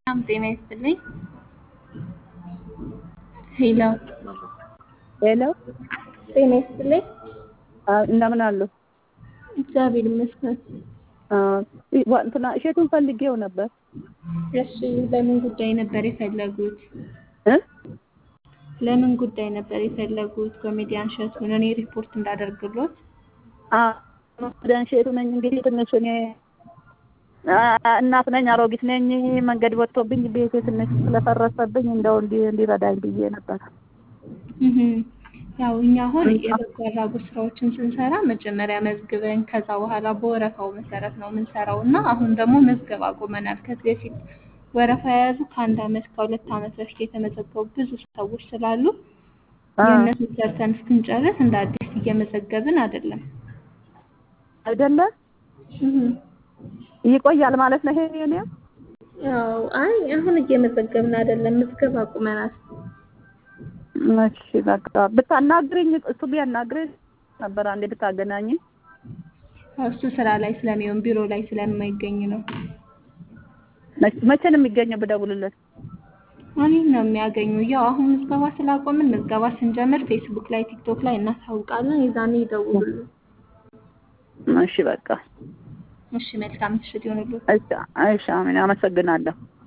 ሰላም ጤና ይስጥልኝ። ሄሎ ሄሎ ጤና ይስጥልኝ። እንደምን አሉ? እግዚአብሔር ይመስገን። እንትና እሸቱን ፈልጌው ነበር። እሺ ለምን ጉዳይ ነበር የፈለጉት? እ ለምን ጉዳይ ነበር የፈለጉት? ኮሜዲያን እሸቱን እኔ ሪፖርት እንዳደርግሎት። ኮሜዲያን እሸቱ ነኝ። እንግዲህ ትንሽ እኔ እናት ነኝ፣ አሮጊት ነኝ። መንገድ ወጥቶብኝ ቤቴ ትንሽ ስለፈረሰብኝ እንደው እንዲረዳኝ ብዬ ነበር። ያው እኛ አሁን የበጎ አድራጎት ስራዎችን ስንሰራ መጀመሪያ መዝግበን ከዛ በኋላ በወረፋው መሰረት ነው የምንሰራው እና አሁን ደግሞ መዝገብ አቁመናል። ከዚህ በፊት ወረፋ የያዙ ከአንድ አመት ከሁለት አመት በፊት የተመዘገቡ ብዙ ሰዎች ስላሉ የእነሱን ሰርተን እስክንጨርስ እንደ አዲስ እየመዘገብን አይደለም። አይደለ ይቆያል ማለት ነው። ይሄ የኔ ያው አይ አሁን እየመዘገብን አይደለም፣ ምዝገባ አቁመናል። እሺ በቃ ብታናግሪኝ እሱ ቢያናግረኝ ነበር አንዴ ብታገናኝ። እሱ ስራ ላይ ስለሚሆን ቢሮ ላይ ስለማይገኝ ነው። መቼ ነው የሚገኘው ብደውልለት? እኔን ነው የሚያገኙ። ያው አሁን ምዝገባ ስላቆምን ምዝገባ ስንጀምር ፌስቡክ ላይ፣ ቲክቶክ ላይ እናሳውቃለን። የዛኔ ይደውሉልን። እሺ በቃ እሺ መልካም ምሽት ይሁንልዎት። እሺ፣ እሺ፣ አሜን። አመሰግናለሁ።